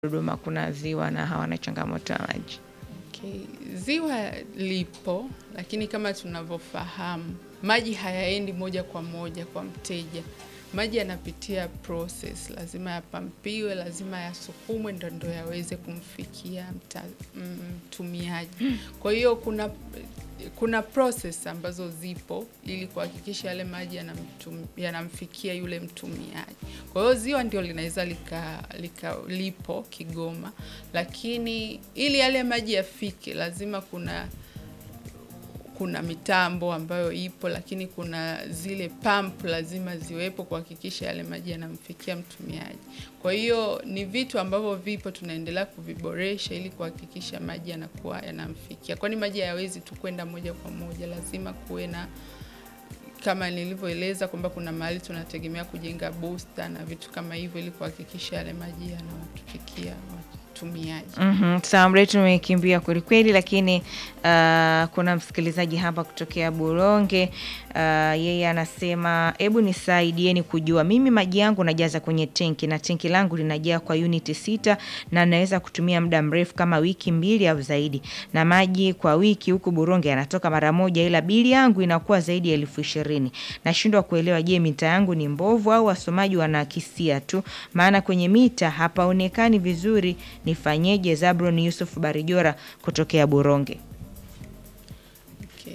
Dodoma kuna ziwa na hawana changamoto ya maji. Okay. Ziwa lipo lakini kama tunavyofahamu maji hayaendi moja kwa moja kwa mteja. Maji yanapitia process, lazima yapampiwe, lazima yasukumwe ndo ndo yaweze kumfikia mta- mtumiaji. Kwa hiyo kuna kuna process ambazo zipo ili kuhakikisha yale maji yanamtum- yanamfikia yule mtumiaji. Kwa hiyo ziwa ndio linaweza lika, lika lipo Kigoma, lakini ili yale maji yafike lazima kuna kuna mitambo ambayo ipo, lakini kuna zile pump lazima ziwepo kuhakikisha yale maji yanamfikia mtumiaji. Kwa hiyo ni vitu ambavyo vipo, tunaendelea kuviboresha ili kuhakikisha maji yanakuwa yanamfikia, kwani maji hayawezi tu kwenda moja kwa moja, lazima kuwe na kama nilivyoeleza kwamba kuna mahali tunategemea kujenga booster na vitu kama hivyo ili kuhakikisha yale maji yanawatufikia watumiaji. Mhm, sawa, muda wetu umekimbia kwelikweli, lakini uh, kuna msikilizaji hapa kutokea Buronge uh, yeye anasema hebu nisaidieni kujua, mimi maji yangu najaza kwenye tenki na tenki langu linajaa kwa uniti sita na naweza kutumia muda mrefu kama wiki mbili au zaidi, na maji kwa wiki huku Buronge yanatoka mara moja, ila bili yangu inakuwa zaidi ya elfu ishirini. Nashindwa kuelewa, je, mita yangu ni mbovu au wasomaji wanakisia tu? Maana kwenye mita hapaonekani vizuri. Nifanyeje? Zabron Yusuf Barijora kutokea Buronge. Okay.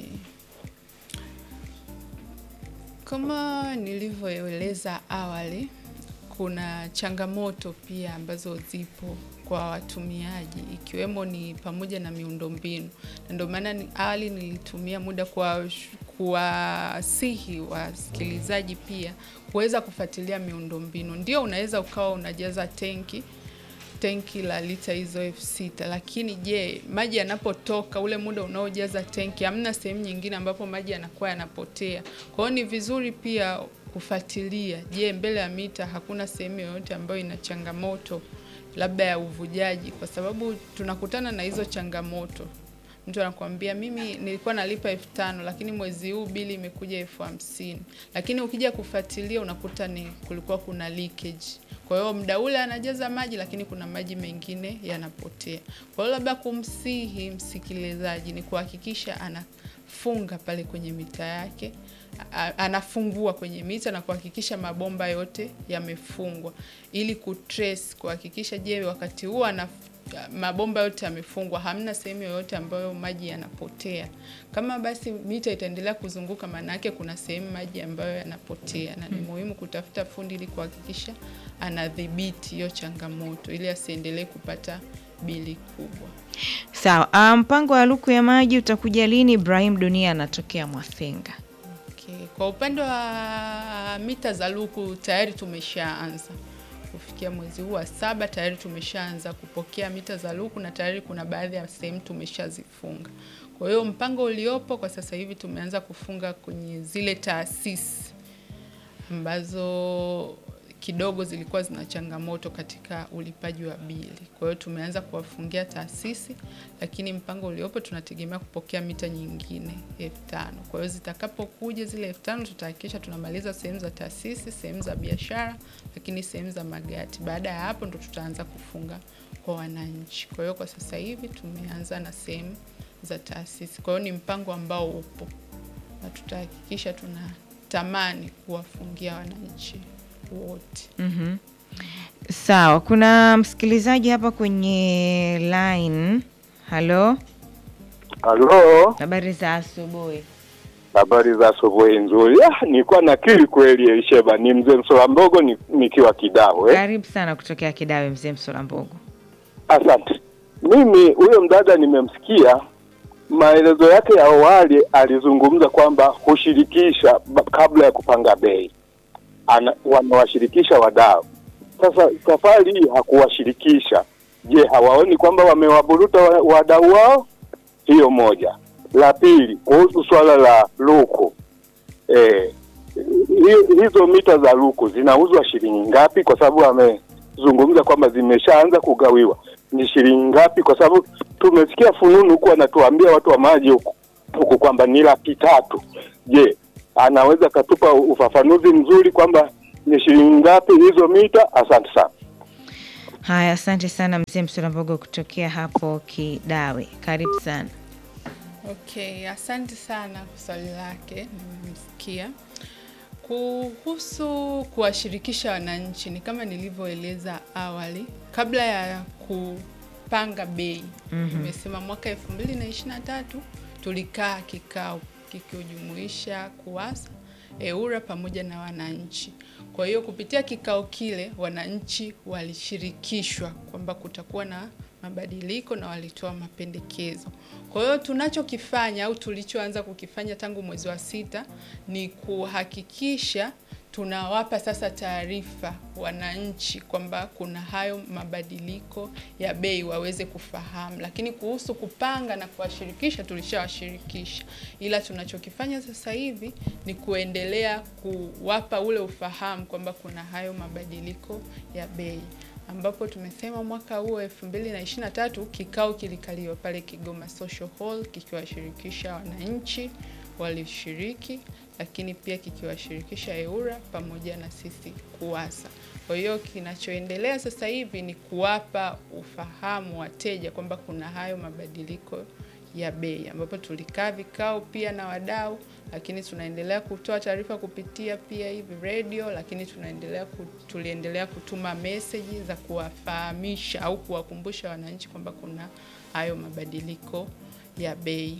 Kama nilivyoeleza awali, kuna changamoto pia ambazo zipo kwa watumiaji ikiwemo ni pamoja na miundombinu, na ndio maana ni- awali nilitumia muda kwa kuwasihi wasikilizaji pia kuweza kufuatilia miundombinu. Ndio unaweza ukawa unajaza tenki tenki la lita hizo elfu sita lakini je, maji yanapotoka ule muda unaojaza tenki, hamna sehemu nyingine ambapo maji yanakuwa yanapotea. Kwa hiyo ni vizuri pia kufuatilia, je, mbele ya mita hakuna sehemu yoyote ambayo ina changamoto labda ya uvujaji, kwa sababu tunakutana na hizo changamoto. Mtu anakuambia mimi nilikuwa nalipa elfu tano lakini mwezi huu bili imekuja elfu hamsini lakini ukija kufuatilia unakuta ni kulikuwa kuna leakage. Kwa hiyo muda ule anajaza maji, lakini kuna maji mengine yanapotea. Kwa hiyo labda kumsihi msikilizaji ni kuhakikisha anafunga pale kwenye mita yake, a- anafungua kwenye mita na kuhakikisha mabomba yote yamefungwa ili kutrace, kuhakikisha je, wakati huo ana mabomba yote yamefungwa, hamna sehemu yoyote ambayo maji yanapotea. Kama basi mita itaendelea kuzunguka, maana yake kuna sehemu maji ambayo yanapotea, na ni muhimu kutafuta fundi ili kuhakikisha anadhibiti hiyo changamoto ili asiendelee kupata bili kubwa. Sawa, ah, mpango wa luku ya maji utakuja lini? Ibrahim Dunia anatokea Mwasenga. Okay. Kwa upande wa mita za luku tayari tumeshaanza kufikia mwezi huu wa saba, tayari tumeshaanza kupokea mita za luku na tayari kuna baadhi ya sehemu tumeshazifunga. Kwa hiyo mpango uliopo kwa sasa hivi tumeanza kufunga kwenye zile taasisi ambazo kidogo zilikuwa zina changamoto katika ulipaji wa bili. Kwa hiyo tumeanza kuwafungia taasisi, lakini mpango uliopo tunategemea kupokea mita nyingine elfu tano. Kwa hiyo zitakapokuja zile elfu tano tutahakikisha tunamaliza sehemu za taasisi, sehemu za biashara, lakini sehemu za magati. Baada ya hapo ndo tutaanza kufunga kwa wananchi. Kwa hiyo kwa sasa hivi tumeanza na sehemu za taasisi. Kwa hiyo ni mpango ambao upo na tutahakikisha tunatamani kuwafungia wananchi wote. Mhm. Sawa, kuna msikilizaji hapa kwenye line. Halo, Halo, habari za asubuhi. habari za asubuhi nzuri. Ah, nilikuwa nakili kweli Elisheba, ni mzee Msola Mbogo ni, nikiwa Kidao eh. Karibu sana kutokea Kidawe, mzee Msola Mbogo. Asante. Mimi huyo mdada nimemsikia maelezo yake ya awali, alizungumza kwamba hushirikisha ba- kabla ya kupanga bei, Ana- wanawashirikisha wadau. Sasa safari hii hakuwashirikisha. Je, hawaoni kwamba wamewaburuta wa- wadau wao? Hiyo moja. La pili, kuhusu swala la luku eh, hi- hizo mita za luku zinauzwa shilingi ngapi? Kwa sababu amezungumza kwamba zimeshaanza kugawiwa. Ni shilingi ngapi? Kwa sababu tumesikia fununu huku anatuambia watu wa maji huku huku kwamba ni laki tatu. Je, anaweza katupa ufafanuzi mzuri kwamba ni shilingi ngapi hizo mita? Asante sana. Haya, asante sana mzee Msulambogo kutokea hapo Kidawe, karibu sana. Okay, asante sana kwa swali lake, nimemsikia. Kuhusu kuwashirikisha wananchi, ni kama nilivyoeleza awali, kabla ya kupanga bei nimesema mwaka elfu mbili na ishirini na tatu tulikaa kikao kikiojumuisha KUWASA, EWURA pamoja na wananchi. Kwa hiyo kupitia kikao kile wananchi walishirikishwa kwamba kutakuwa na mabadiliko na walitoa mapendekezo. Kwa hiyo tunachokifanya au tulichoanza kukifanya tangu mwezi wa sita ni kuhakikisha tunawapa sasa taarifa wananchi kwamba kuna hayo mabadiliko ya bei waweze kufahamu, lakini kuhusu kupanga na kuwashirikisha tulishawashirikisha, ila tunachokifanya sasa hivi ni kuendelea kuwapa ule ufahamu kwamba kuna hayo mabadiliko ya bei ambapo tumesema mwaka huo 2023 kikao kilikaliwa pale Kigoma Social Hall kikiwashirikisha wananchi walishiriki, lakini pia kikiwashirikisha EWURA pamoja na sisi KUWASA. Kwa hiyo kinachoendelea sasa hivi ni kuwapa ufahamu wateja kwamba kuna hayo mabadiliko ya bei, ambapo tulikaa vikao pia na wadau, lakini tunaendelea kutoa taarifa kupitia pia hivi radio, lakini tunaendelea ku, tuliendelea kutuma meseji za kuwafahamisha au kuwakumbusha wananchi kwamba kuna hayo mabadiliko ya bei.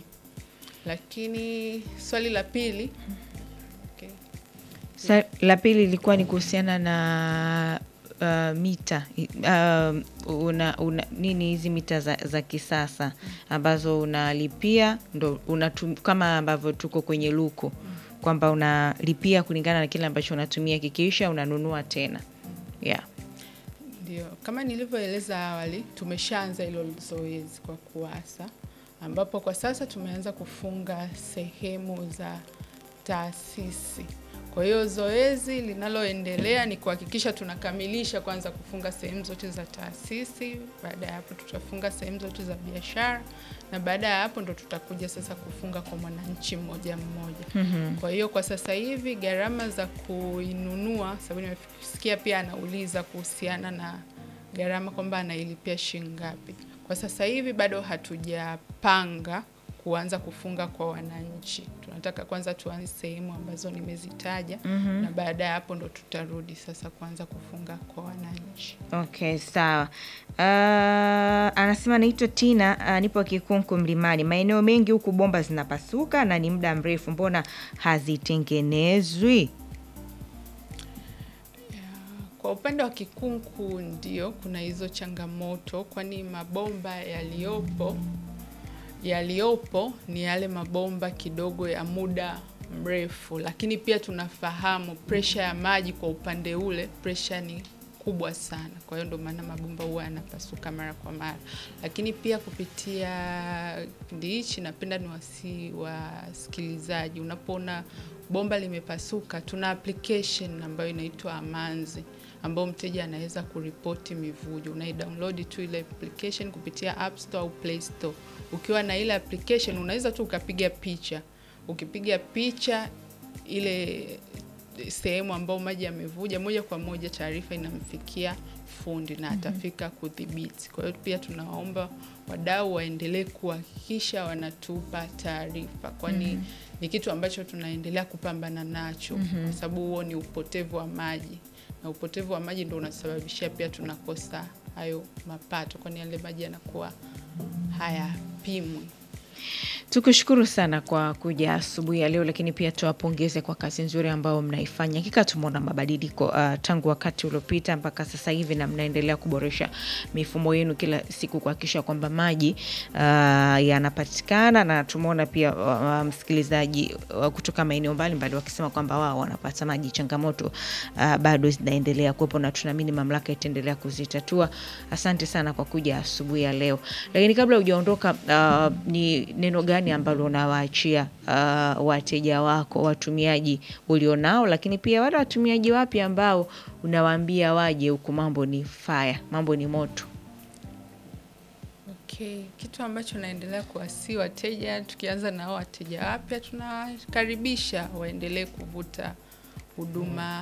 Lakini swali la pili okay. Sa, la pili ilikuwa ni kuhusiana na uh, mita uh, una, una, nini hizi mita za, za kisasa ambazo unalipia ndo unatum, kama ambavyo tuko kwenye luko kwamba unalipia kulingana na kile ambacho unatumia, kikiisha unanunua tena yeah. Ndio, kama nilivyoeleza awali, tumeshaanza hilo zoezi kwa KUWASA ambapo kwa sasa tumeanza kufunga sehemu za taasisi. Kwa hiyo zoezi linaloendelea ni kuhakikisha tunakamilisha kwanza kufunga sehemu zote za taasisi. Baada ya hapo, tutafunga sehemu zote za biashara, na baada ya hapo ndo tutakuja sasa kufunga kwa mwananchi mmoja mmoja. Kwa hiyo kwa sasa hivi gharama za kuinunua, sababu nimesikia pia anauliza kuhusiana na gharama kwamba anailipia shilingi ngapi. Kwa sasa hivi bado hatujapanga kuanza kufunga kwa wananchi. Tunataka kwanza tuanze sehemu ambazo nimezitaja na baada ya hapo ndo tutarudi sasa kuanza kufunga kwa wananchi. Okay, sawa. Uh, anasema naitwa Tina, uh, nipo Kikunku Mlimani. Maeneo mengi huku bomba zinapasuka na ni muda mrefu, mbona hazitengenezwi? Kwa upande wa Kikunku ndio kuna hizo changamoto, kwani mabomba yaliyopo yaliyopo ni yale mabomba kidogo ya muda mrefu, lakini pia tunafahamu presha ya maji kwa upande ule, presha ni kubwa sana. Kwa hiyo ndio maana mabomba huwa yanapasuka mara kwa mara, lakini pia kupitia kipindi hichi napenda ni wasi wasikilizaji, unapoona bomba limepasuka, tuna application ambayo inaitwa Amanzi ambao mteja anaweza kuripoti mivujo. Unaidownload tu ile application kupitia App Store au Play Store. Ukiwa na ile application unaweza tu ukapiga picha. Ukipiga picha ile sehemu ambao maji yamevuja, moja kwa moja taarifa inamfikia fundi na atafika kudhibiti. Kwa hiyo pia tunawaomba wadau waendelee kuhakikisha wanatupa taarifa, kwani ni kitu ambacho tunaendelea kupambana nacho, kwa sababu huo ni upotevu wa maji na upotevu wa maji ndio unasababishia pia tunakosa hayo mapato, kwani yale maji yanakuwa hayapimwi. Tukushukuru sana kwa kuja asubuhi ya leo, lakini pia tuwapongeze kwa kazi nzuri ambayo mnaifanya. Hakika tumeona mabadiliko uh, tangu wakati uliopita mpaka sasa hivi, na mnaendelea kuboresha mifumo yenu kila siku kuhakikisha kwamba maji uh, yanapatikana, na tumeona pia uh, msikilizaji uh, kutoka maeneo mbalimbali wakisema kwamba wao wanapata maji, changamoto uh, bado zinaendelea kuwepo, na tunaamini mamlaka itaendelea kuzitatua. Asante sana kwa kuja asubuhi ya leo, lakini kabla hujaondoka, uh, ni neno gani ambalo unawaachia uh, wateja wako watumiaji ulionao, lakini pia wale watumiaji wapya ambao unawaambia waje huku, mambo ni faya, mambo ni moto? Okay, kitu ambacho naendelea kuwasii wateja, tukianza na hao wateja wapya, tunawakaribisha waendelee kuvuta huduma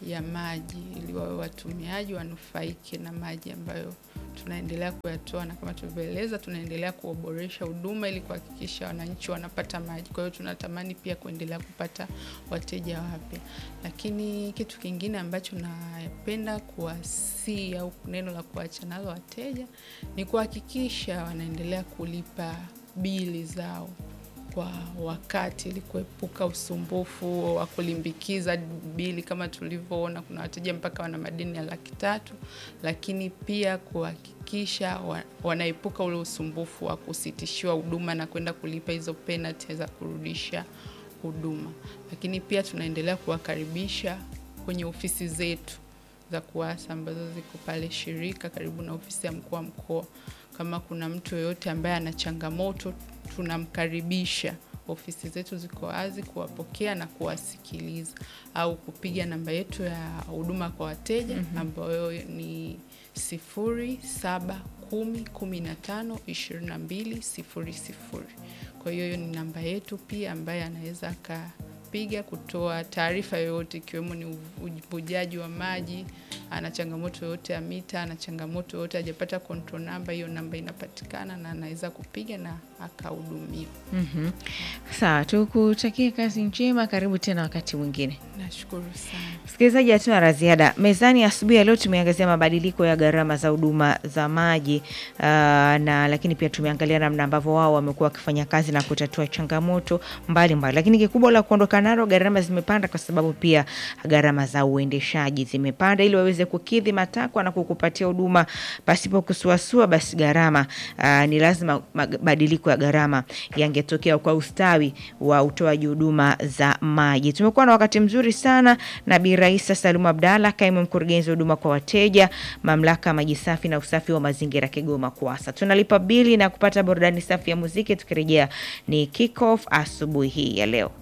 ya maji ili wawe watumiaji wanufaike na maji ambayo tunaendelea kuyatoa, na kama tulivyoeleza, tunaendelea kuboresha huduma ili kuhakikisha wananchi wanapata maji. Kwa hiyo tunatamani pia kuendelea kupata wateja wapya, lakini kitu kingine ambacho napenda kuwasii au neno la kuacha nalo wateja ni kuhakikisha wanaendelea kulipa bili zao kwa wakati ili kuepuka usumbufu wa kulimbikiza bili. Kama tulivyoona, kuna wateja mpaka wana madeni ya laki tatu, lakini pia kuhakikisha wa, wanaepuka ule usumbufu wa kusitishiwa huduma na kwenda kulipa hizo penalty za kurudisha huduma. Lakini pia tunaendelea kuwakaribisha kwenye ofisi zetu za KUWASA ambazo ziko pale Shirika karibu na ofisi ya mkuu wa mkoa. Kama kuna mtu yoyote ambaye ana changamoto tunamkaribisha. Ofisi zetu ziko wazi kuwapokea na kuwasikiliza, au kupiga namba yetu ya huduma kwa wateja ambayo ni sifuri saba kumi kumi na tano ishirini na mbili sifuri sifuri. Kwa hiyo hiyo ni namba yetu pia, ambaye anaweza akapiga kutoa taarifa yoyote, ikiwemo ni uvujaji wa maji, ana changamoto yoyote ya mita, ana changamoto yoyote hajapata control namba, hiyo namba inapatikana na anaweza kupiga na akahudumiwa. Mhm. Sawa, tukutakie kazi njema. Karibu tena wakati mwingine. Nashukuru sana. Msikilizaji, hatuna la ziada mezani. Asubuhi ya leo tumeangazia mabadiliko ya gharama za huduma za maji uh, na lakini pia tumeangalia namna ambavyo wao wamekuwa wakifanya kazi na kutatua changamoto mbalimbali mbali. Lakini kikubwa la kuondoka nalo, gharama zimepanda kwa sababu pia gharama za uendeshaji zimepanda. Ili waweze kukidhi matakwa na kukupatia huduma pasipo kusuasua, basi gharama uh, ni lazima mabadiliko ya gharama yangetokea kwa ustawi wa utoaji huduma za maji. Tumekuwa na wakati mzuri sana na Bi Raisa Salumu Abdalla, kaimu mkurugenzi wa huduma kwa wateja, mamlaka ya maji safi na usafi wa mazingira Kigoma KUWASA. Tunalipa bili na kupata burudani safi ya muziki. Tukirejea ni kick off asubuhi hii ya leo.